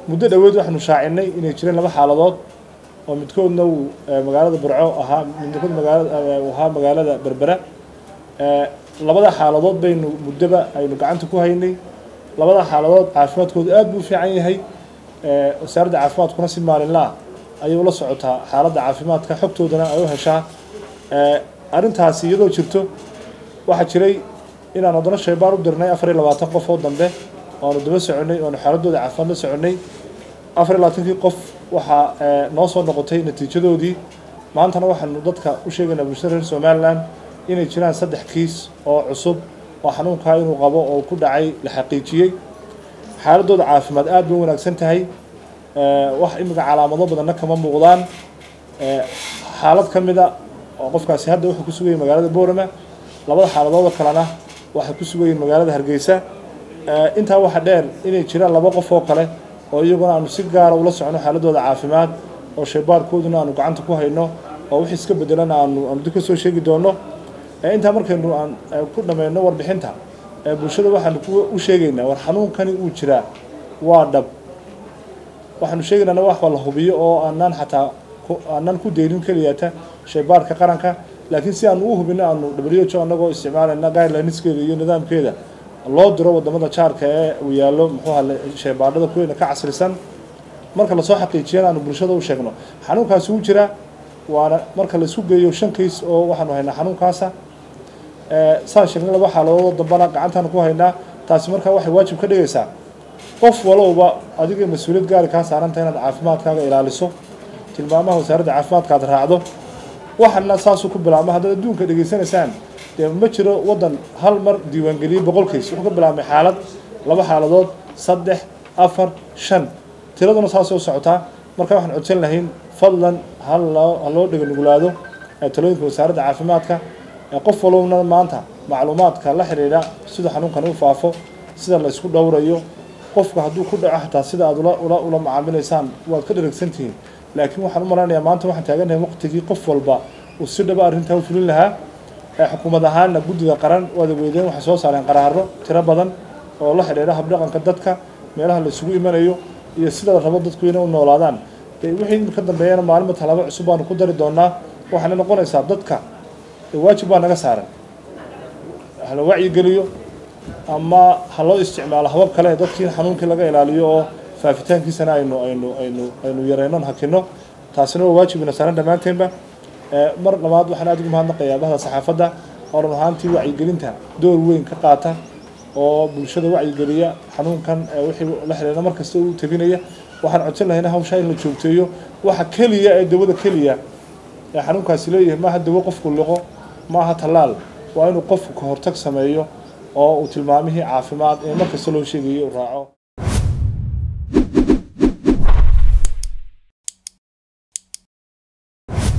muddo dhoweed waxaanu shaacinay inay jireen laba xaaladood oo midkoodna uu magaalada burco ahaa midkood magaalada ahaa magaalada berbera labada xaaladood baynu muddoba aynu gacanta ku haynay labada xaaladood caafimaadkoodu aad buu u fiican yahay wasaaradda caafimaadkuna si maalinlaa ayay ula socotaa xaaladda caafimaadka xogtoodana ay u heshaa arrintaasi iyadoo jirto waxaa jiray inaan haddana shaybaar u dirnay afar iyo labaatan qof oo dambe oanu daba soconay oanu xaaladooda caafimaad la soconay afar iyo labaatankii qof waxaa noo soo noqotay natiijadoodii maantana waxaanu dadka u sheegaynaa bulshada reer somalilan inay jiraan saddex kiis oo cusub oo xanuunkaa inuu qabo oo ku dhacay la xaqiijiyey xaaladooda caafimaad aad bay u wanaagsan tahay wax imika calaamado badanna kama muuqdaan xaalad ka mida oo qofkaasi hadda wuxuu ku sugayay magaalada boorama labada xaaladoodoo kalena waxay ku sugayiin magaalada hargeysa intaa waxaa dheer inay jiraan laba qof oo kale oo iyaguna aanu si gaara ula socono xaaladooda caafimaad oo shaybaarkooduna aanu gacanta ku hayno oo wix iska bedelana aanu aanu dib ka soo sheegi doono intaa markaynu aan ku dhammayno warbixinta bulshada waxaanu u sheegaynaa war xanuunkani uu jiraa waa dhab waxaanu sheegaynaa wax la hubiyo oo aanaan xataa aanan ku deynin keliyata shaybaarka qaranka laakiin si aanu u hubino aanu w anagoo isticmaalayna guidelineskeeda iyo nidaamkeeda loo diro wadamada jaarka ee uu yaallo muxuuha shaybaadhada kuweyna ka casrisan marka lasoo xaqiijiyana aanu bulshada u sheegno xanuunkaasi wuu jiraa waana marka laisku geeyo shan kiis oo waxaanu haynaa xanuunkaasa saan sheegnay laba xaaladoodoo dambana gacantaanu ku haynaa taasi markaa waxay waajib ka dhigaysaa qof walowba adiga mas-uuliyad gaari kaa saaranta inaad caafimaadkaaga ilaaliso tilmaamaha wasaaradda caafimaadka aad raacdo waxana saasuu ku bilaabma haddaad adduunka dhegaysanaysaan dee ma jiro waddan hal mar diiwaangeliyey boqol kiis wuxuu ka bilaabmay xaalad laba xaaladood saddex afar shan tiraduna saasay u socotaa marka waxaan codsan lahayn fadlan haloo ha loo dheganugulaado talooyinka wasaaradda caafimaadka qof walowna maanta macluumaadka la xidhiidha sida xanuunkani u faafo sida la isku dhowrayo qofka hadduu ku dhaco xataa sida aad ula ula macaamilaysaan waad ka dharagsantihiin laakiin waxaan u malaynayaa maanta waxaan taaganahay waqtigii qof walba uu si dhaba arrintaa u fulin lahaa xukuumad ahaanna guddiga qaran waad weydeen waxay soo saareen qaraaro tiro badan oo la xidhiidha habdhaqanka dadka meelaha la isugu imanayo iyo sida la rabo dadku inay u noolaadaan de wixii ka dambeeyana maalinba talaabo cusub baanu ku dari doonaa waxaana noqonaysaa dadka waajib baa naga saaran hala wacyigeliyo ama ha loo isticmaalo habab kale dadkii xanuunkii laga ilaaliyo oo faafitaankiisana aynu aynu aynu aynu yareynon hakino taasina waa waajibina saaran dhammaanteenba mar labaad waxaan aad ugu mahadnaqayaa bahda saxaafadda oo run ahaantii wacyigelinta door weyn ka qaata oo bulshada wacyigeliya xanuunkan wixii la xidhiidha mar kasta u tabinaya waxaan codsan lahayna hawshaa in la joogteeyo waxa keliya ee dawada keliya ee xanuunkaasi leeyahay maaha dawo qofku liqo maaha tallaal waa inuu qofku ka hortag sameeyo oo uu tilmaamihii caafimaad ee mar kasta loo sheegayo u raaco